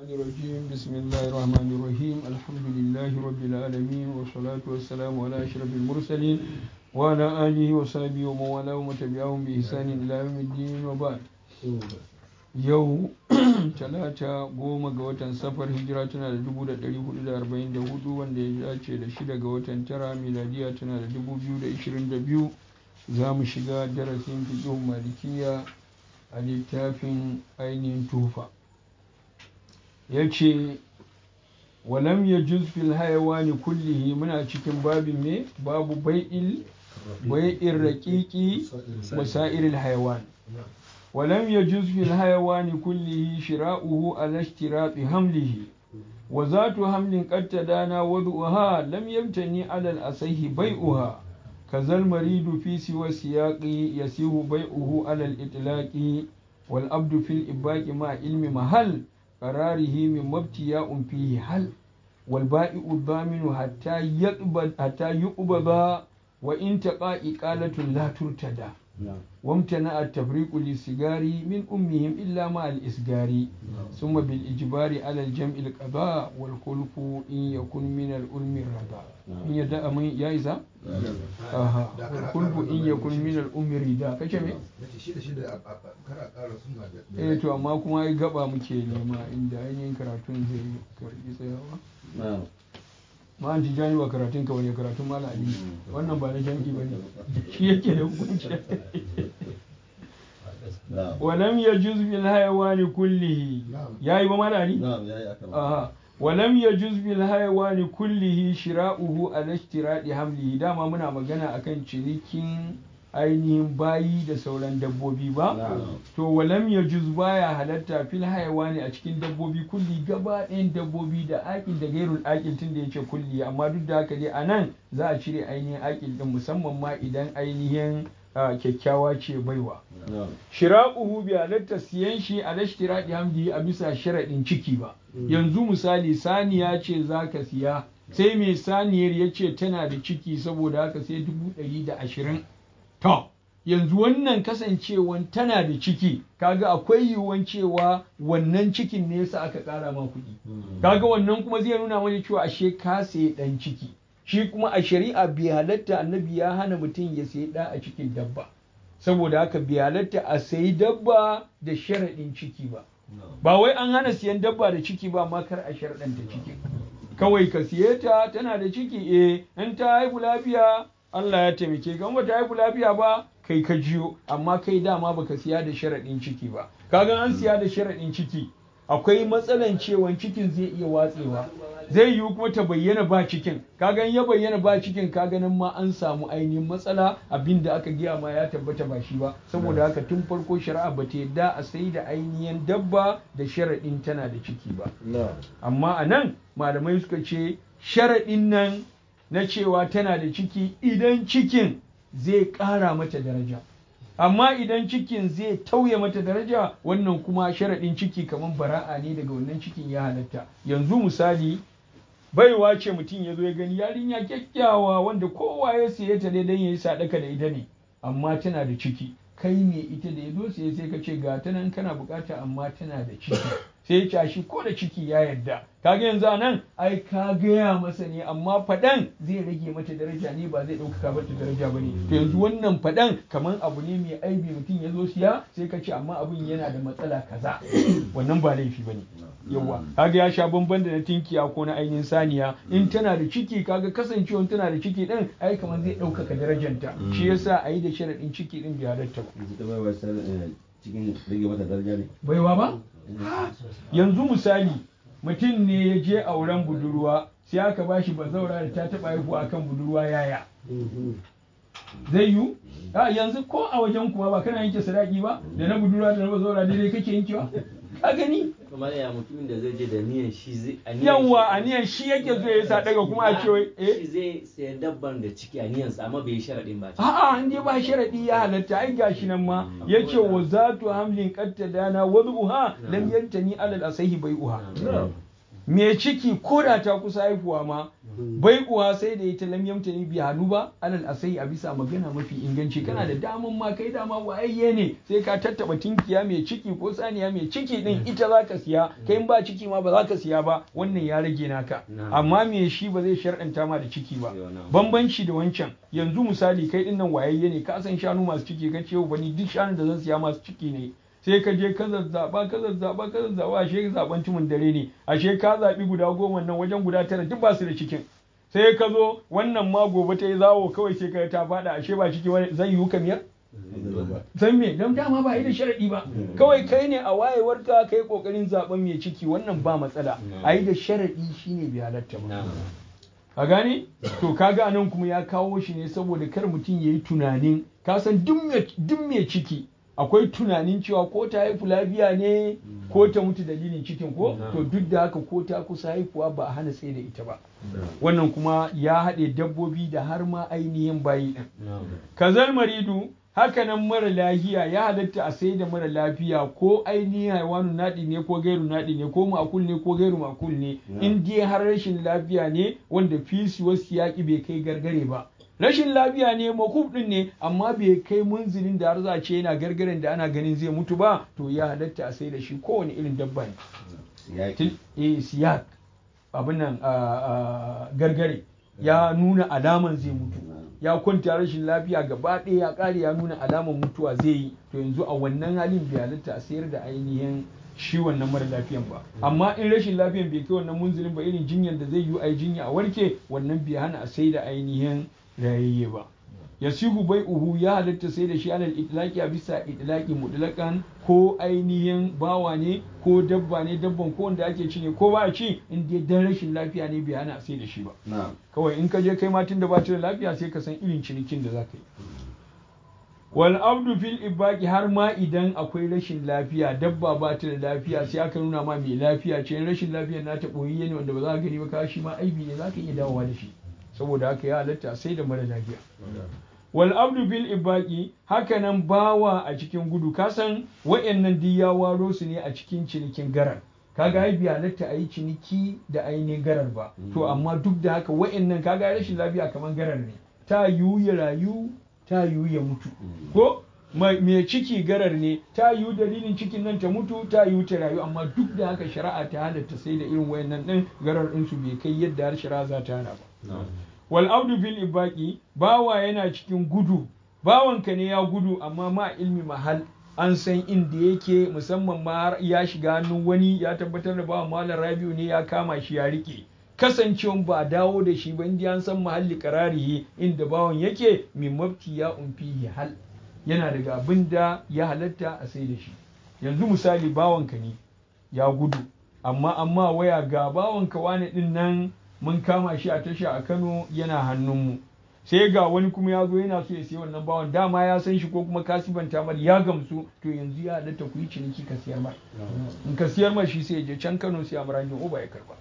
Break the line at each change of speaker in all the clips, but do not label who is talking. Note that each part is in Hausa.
الرجيم بسم الله الرحمن الرحيم الحمد لله رب العالمين والصلاة والسلام على أشرف المرسلين وعلى آله وصحبه ومن والاه ومن تبعهم بإحسان إلى يوم الدين وبعد yau talata goma ga watan safar hijira tana da dubu da ɗari hudu da arba'in da hudu wanda ya dace da shida ga watan tara miladiya tana da dubu biyu da ishirin da biyu za mu shiga darasin fiƙihun malikiya a littafin ainihin tufa ya ce walam ya juz fil hayawani kullihi muna cikin babin me babu bai'il bai'in raƙiƙi wasa'iril hayawan ولم يجوز في الحيوان كله شراؤه على اشتراط حمله وذات حمل قد تدانا وضعها لم يمتني على الأصح بيعها كذا المريد في سوى السياق يسيه بيعه على الإطلاق والأبد في الإباق مع علم محل قراره من مبتياء فيه حل والبائع الضامن حتى يقبض حتى يقبض وإن تقى إقالة لا ترتدى وامتنع التفريق للسجار من أمهم إلا مع الإسجار ثم بالإجبار على الجمع القضاء والخلف إن يكن من الألم الرضا إن يدأ من يائزة أها والخلف إن يكن من الأم الرضا كشمي eh to amma kuma ai gaba muke nema inda ainihin karatun zai karbi tsayawa ma an ji jani ba karatun ka wani karatun mala ali wannan ba na janki ba ne shi yake da hukunci walam ya juz bil hayawani kullihi yayi ba mala ali aha walam ya juz bil hayawani kullihi shira'uhu ala ishtiradi hamlihi dama muna magana akan cinikin ainihin bayi da sauran dabbobi ba to walam ya juz baya halatta fil hayawani a cikin dabbobi kulli gaba ɗayan dabbobi da akil da gairul akil tun da yace kulli amma duk da haka dai anan za a cire ainihin akil din musamman ma idan ainihin kyakkyawa ce baiwa shira'uhu bi halatta siyan shi a lashtiradi hamdi a bisa sharaɗin ciki ba yanzu misali saniya ce zaka siya sai mai saniyar ya ce tana da ciki saboda haka sai dubu ɗari da ashirin To, yanzu wannan kasancewan tana da ciki, kaga akwai yiwuwan cewa wannan cikin ne yasa aka ƙara ma kuɗi. Kaga wannan kuma zai nuna mana cewa ashe ka sayi ɗan ciki. Shi kuma a shari'a bai halatta annabi ya hana mutum ya sayi ɗa a cikin dabba. Saboda haka bai halatta a sayi dabba da sharaɗin ciki ba. Ba wai an hana siyan dabba da ciki ba ma kar a sharaɗanta ciki. Kawai ka siye ta tana da ciki eh in ta haihu lafiya Allah ya taimake ka ba ta haifu lafiya ba kai ka jiyo amma kai dama baka siya da sharaɗin ciki ba kaga an siya da sharaɗin ciki akwai matsalan cewan cikin zai iya watsewa zai yiwu kuma ta bayyana ba cikin kaga ya bayyana ba cikin kaga nan ma an samu ainihin matsala abinda aka giya ma ya tabbata ba shi ba saboda haka tun farko shari'a ba ta yadda a sai da ainihin dabba da sharaɗin tana da ciki ba amma a nan malamai suka ce sharaɗin nan na cewa tana da ciki idan cikin zai ƙara mata daraja amma idan cikin zai tauye mata daraja wannan kuma sharaɗin ciki kamar bara'a ne daga wannan cikin ya halatta yanzu misali baiwa ce mutum ya zo ya gani yarinya kyakkyawa wanda kowa ya siye ta dai don ya yi sadaka da ita ne amma tana da ciki kai ne ita da ya zo sai sai ka ce ga ta nan kana bukata amma tana da ciki sai ya shi ko da ciki ya yarda kaga yanzu a nan ai ka gaya masa ne amma faɗan zai rage mata daraja ne ba zai ɗaukaka mata daraja ba ne to yanzu wannan faɗan kamar abu ne mai aibi mutum ya zo siya sai ka ce amma abin yana da matsala kaza wannan ba laifi ba ne yawa kaga ya sha bamban da na tinkiya ko na ainihin saniya in tana da ciki kaga kasancewa tana da ciki din ai kamar zai ɗaukaka darajanta shi yasa a yi da sharaɗin ciki din bai halatta
cikin rage mata daraja ne
baiwa ba yanzu misali mutum ne ya je auren budurwa sai aka ba shi bazaura da ta taɓa haihuwa akan budurwa yaya zai yiwu a yanzu ko a wajen kuwa ba kana yanke sadaki ba da na budurwa da na bazaura daidai kake yankewa ka gani
kamar ya mutumin da zai je da niyan shi zai
yawa aniyan shi yake zo ya sa daga kuma a ce eh
shi zai sayar dabban da ciki a niyansa amma bai yi sharaɗin ba
a'a in dai ba sharadi ya halatta ai gashi nan ma yace wa zatu hamlin qatta dana wad'uha lam yantani alal asahi bai'uha me ciki ko da ta kusa haihuwa ma bai uwa sai da ita lam yamta ni bi hannu ba alal asai a bisa magana mafi inganci kana da daman ma kai dama wayayye ne sai ka tattaba tinkiya mai ciki ko saniya mai ciki din ita za ka siya kai in ba ciki ma ba za ka siya ba wannan ya rage naka amma me shi ba zai sharɗanta ma da ciki ba bambanci da wancan yanzu misali kai din nan wayayye ne ka san shanu masu ciki ka ce bani duk shanun da zan siya masu ciki ne sai ka je ka zazzaba ka zazzaba ka zazzaba ashe zaben tumun dare ne ashe ka zabi guda goma nan wajen guda tara duk ba su da cikin sai ka zo wannan ma gobe ta yi zawo kawai sai ka ta fada ashe ba ciki wani zai yiwu kamiyar san me don dama ba yi da sharadi ba kawai kai ne a wayewar ka kai kokarin zaben mai ciki wannan ba matsala a yi da sharadi shine bai halatta ba a gane to kaga anan kuma ya kawo shi ne saboda kar mutum ya yi tunanin ka san duk mai ciki akwai tunanin cewa ko ta haifu lafiya ne ko ta mutu dalilin cikin ko to duk da haka ko ta kusa haifuwa ba a hana tsaye da ita ba wannan kuma ya haɗe dabbobi da har ma ainihin bayi ɗin kazal maridu hakanan mara lafiya ya halatta a sai da mara lafiya ko ainihin haiwanu naɗi ne ko gairu naɗi ne ko makul ne ko gairu makul ne in dai har rashin lafiya ne wanda fisi wasu yaƙi bai kai gargare ba rashin lafiya ne makuf din ne amma bai kai munzilin da har za a ce yana gargaren da ana ganin zai mutu ba to ya halatta a sai da shi kowane irin dabba ne eh siyak abin nan gargare ya nuna alaman zai mutu ya kwanta rashin lafiya gaba ɗaya ya ƙare ya nuna alaman mutuwa zai yi to yanzu a wannan halin bai halatta a sayar da ainihin shi wannan mara lafiyan ba amma in rashin lafiyan bai kai wannan munzilin ba irin jinyar da zai yi a jinya a warke wannan bai hana a sai da ainihin rayayye ba yasihu bai uhu ya halatta sai da shi alal itlaqi a bisa itlaqi mutlaqan ko ainihin bawa ne ko dabba ne dabban ko wanda ake ci ne ko ba a ci in dai dan rashin lafiya ne bai hana sai da shi ba kawai in ka je kai ma da ba ta da lafiya sai ka san irin cinikin da za ka yi wal abdu fil ibaki har ma idan akwai rashin lafiya dabba ba ta da lafiya sai aka nuna ma mai lafiya ce rashin lafiyar nata boyi ne wanda ba za ka gani ba ka shi ma aibi ne za ka iya dawowa da shi saboda haka ya halatta sai da mara lafiya wal abdu bil ibaki hakanan bawa a cikin gudu kasan wayannan duk ya waro su ne a cikin cinikin garar kaga ai bi halatta a yi ciniki da ainihin garar ba to amma duk da haka wayannan kaga rashin lafiya kamar garar ne ta yiwu ya rayu ta yiwu ya mutu ko mai ciki garar ne ta yiwu dalilin cikin nan ta mutu ta yiwu ta rayu amma duk da haka shari'a ta halatta sai da irin wayannan din garar ɗinsu bai kai yadda har shari'a za ta hana ba wal abdu fil ibaki bawa yana cikin gudu bawanka ne ya gudu amma ma ilmi mahal an san inda yake musamman ma har ya shiga hannun wani ya tabbatar da bawan malam rabiu ne ya kama shi ya rike kasancewan ba a dawo da shi ba inda an san mahalli kararihi inda bawan yake min mafti ya umfihi hal yana daga abin da ya halatta a sai da shi yanzu misali bawanka ne ya gudu amma amma waya ga bawanka wani din nan mun kama shi a tasha a Kano yana hannunmu sai ga wani kuma ya zo yana so ya sayi wannan bawan dama ya san shi ko kuma kasibanta mar ya gamsu to yanzu ya halatta ku yi ciniki ka siyar mar in ka siyar mar shi sai ya je can Kano sai amrajin uba ya karba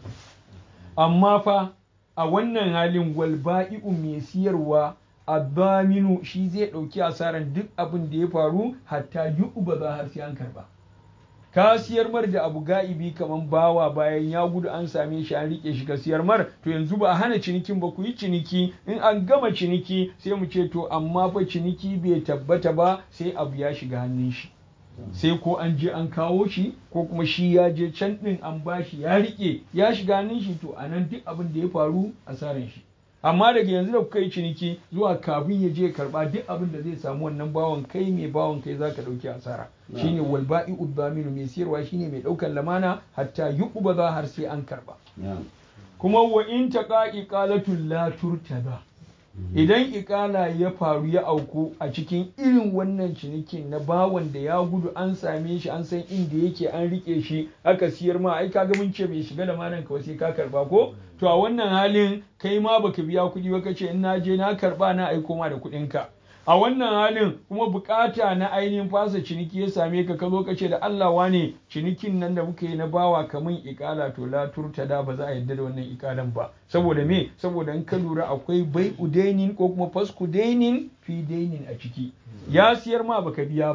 amma fa a wannan halin walba'i'u mai siyarwa abaminu shi zai ɗauki asaran duk abin da ya faru hatta yi uba za har sai an karba ka siyar mar da abu ga'ibi kaman bawa bayan ya gudu an same shi an rike shi ka siyar mar to yanzu ba a hana cinikin ba ku yi ciniki in an gama ciniki sai mu ce to amma fa ciniki bai tabbata ba sai abu ya shiga hannun shi sai ko an je an kawo shi ko kuma shi ya je can din an bashi ya rike ya shiga hannun shi to anan duk abin da ya faru asaran shi amma daga yanzu da kuka yi ciniki zuwa kafin ya je karba duk abin da zai samu wannan bawan kai mai bawan kai zaka dauki asara shine wal ba'i udaminu mai siyarwa shine mai daukan lamana hatta yuqba za har sai an karba kuma wa in taqa iqalatul la turtada idan ikala ya faru ya auku a cikin irin wannan cinikin na bawan da ya gudu an same shi an san inda yake an rike shi aka siyar ma ai kaga mun ce bai shiga da manan ka sai ka karba ko to a wannan halin kai ma baka biya kuɗi ba kace in na je na karba na aiko ma da kuɗin ka a wannan halin kuma bukata na ainihin fasa ciniki ya same ka ka zo ka ce da Allah wane cinikin nan da muka yi na bawa kamun ikala to la turtada ba za a yadda da wannan ikalan ba saboda me saboda in ka lura akwai bai udainin ko kuma fasku dainin fi dainin a ciki ya siyar ma baka biya ba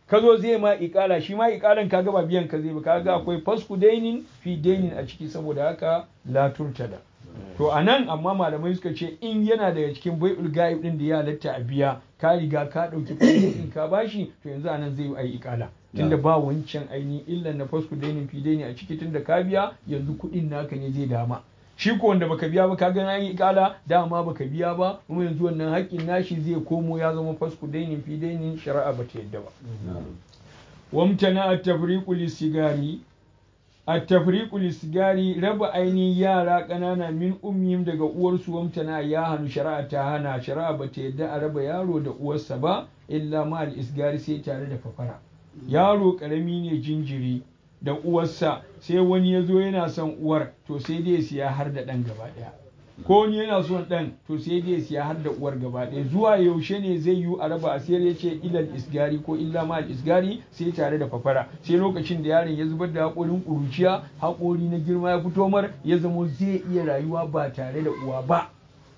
ka zo zai ma ikala shi ma ikalan kaga ba biyan ka zai ba kaga akwai fasku dainin fi dainin a ciki saboda haka la turtada to a nan amma malamai suka ce in yana daga cikin bai'ul ga'ib din da ya halatta a biya ka riga ka ɗauki kuɗin ka bashi to yanzu a nan zai yi ikala tunda ba wancan ainihin illan na fasku dainin fi daini a ciki tunda ka biya yanzu kuɗin naka ne zai dama shi ko wanda baka biya ba ka ga yi ikala dama baka biya ba kuma yanzu wannan haƙƙin nashi zai komo ya zama fasku dainin fi dainin shari'a ba ta yadda ba wamtana at-tafriqu lis-sigari at-tafriqu lis-sigari raba ainihin yara ƙanana min ummihim daga uwarsu wamtana ya hanu shari'a ta hana shari'a ba ta yadda a raba yaro da uwarsa ba illa ma al-isgari sai tare da fafara yaro ƙarami ne jinjiri da uwarsa sai wani ya zo yana son uwar to sai dai siya har da ɗan gaba ɗaya ko wani yana son ɗan to sai dai siya har da uwar gaba ɗaya zuwa yaushe ne zai yi a raba asiyar ya ce ilal isgari ko illa ma isgari sai tare da fafara sai lokacin da yaron ya zubar da haƙorin ƙuruciya haƙori na girma ya fito mar ya zamo zai iya rayuwa ba tare da uwa ba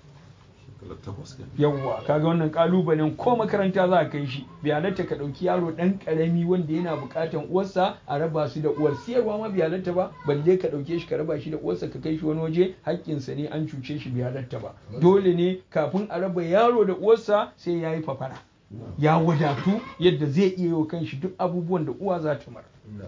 yawwa kaga wannan kalubalen ko makaranta za a kai shi bai halatta ka ɗauki yaro ɗan ƙarami wanda yana buƙatan uwarsa a raba su da uwar siyarwa ma bai halatta ba balle ka ɗauke shi ka raba shi da uwarsa ka kai shi wani waje haƙƙinsa ne an cuce shi bai halatta ba dole ne kafin a raba yaro da uwarsa sai ya yi fafara ya wadatu yadda zai iya yi wa kanshi duk abubuwan da uwa za ta mara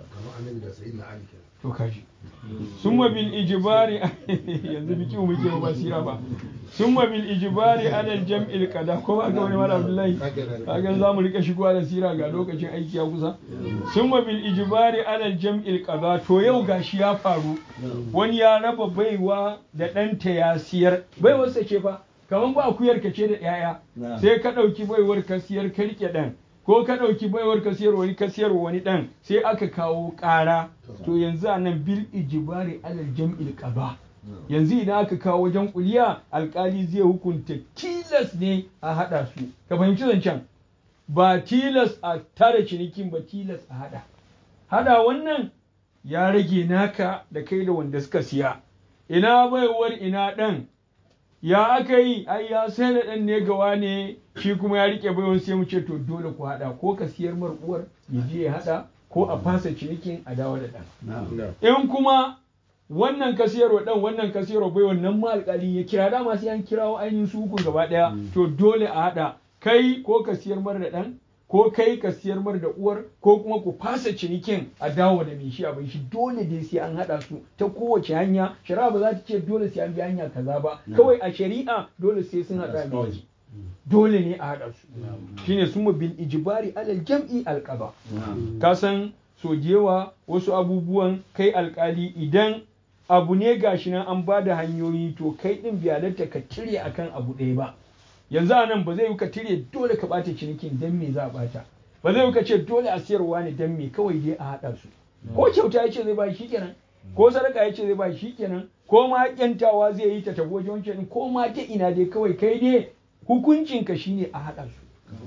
to kaji summa bil ijbari yanzu biki mu muke ba sira ba summa bil ijbari ala al jam'il qada ko ba ga wani mala abdullahi kaga za mu rika shigowa da sira ga lokacin aiki ya kusa summa bil ijbari ala al jam'il qada to yau gashi ya faru wani ya raba baiwa da ɗanta ya siyar baiwar sa ce fa kaman ba akuyar ka ce da yaya sai ka ɗauki baiwar ka siyar ka rike ɗan ko ka ɗauki baiwar ka siyar wani ka siyar wani ɗan sai aka kawo ƙara to yanzu a nan bil ijibari alal jam'il qaba yanzu idan aka kawo wajen kuliya alkali zai hukunta tilas ne a haɗa su ka fahimci zancen ba tilas a tare cinikin ba tilas a haɗa haɗa wannan ya rage naka da kai da wanda suka siya ina baiwar ina ɗan ya aka yi ai ya sai da ɗan ne gawa ne shi kuma ya rike baiwan sai mu ce to dole ku haɗa ko ka siyar mar uwar ya je ya haɗa ko a fasa cinikin a dawo da ɗan in kuma wannan ka siyarwa ɗan wannan ka siyarwa baiwan nan ma alƙali ya kira dama sai an kirawo ainihin su hukun gaba ɗaya to dole a haɗa kai ko ka siyar mar da ɗan ko kai ka siyar mar da uwar ko kuma ku fasa cinikin a dawo da mai shi abin shi dole dai sai an haɗa su ta kowace hanya shari'a ba za ta ce dole sai an bi hanya kaza ba kawai a shari'a dole sai sun haɗa mai dole ne a haɗa su shine sun bil ijibari alal jam'i alqaba ka san sojewa wasu abubuwan kai alkali idan abu ne gashi nan an ba da hanyoyi to kai din biyalarta ka cire akan abu ɗaya ba yanzu a nan ba zai yi ka tire dole ka ɓata cinikin dan me za a ɓata ba zai yi ka ce dole a siyarwa ne dan me kawai dai a haɗa su ko kyauta ya ce zai ba shi kenan ko sadaka ya ce zai ba shi kenan ko ma kyantawa zai yi ta tafi wajen wancan ko ma ta ina dai kawai kai dai hukuncin ka shine a haɗa su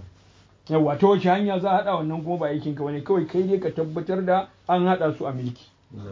yawa ta wace hanya za a haɗa wannan kuma ba aikin ka bane kawai kai dai ka tabbatar da an haɗa su a milki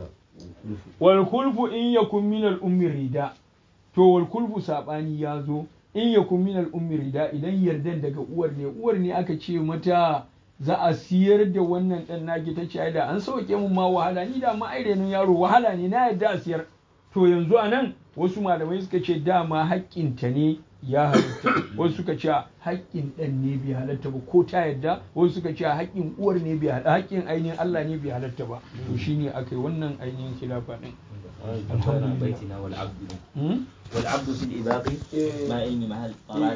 wal kulfu in yakun min al ummi rida to wal kulfu sabani ya zo in yakun min al ummi rida idan yardan daga uwar ne uwar ne aka ce mata za a siyar da wannan dan naki ta ce da an sauke mun ma wahala ni da ma airenin yaro wahala ne na yarda a siyar to yanzu a nan wasu malamai suka ce dama haƙƙinta ne ya halatta wasu suka ce haƙƙin ɗan ne bai halatta ba ko ta yadda wasu suka ce haƙƙin uwar ne bai halatta haƙƙin ainihin Allah ne bai halatta ba to shine akai wannan ainihin khilafa din
الحمد لله بيتنا والعبد والعبد في الإباقي ما إني محل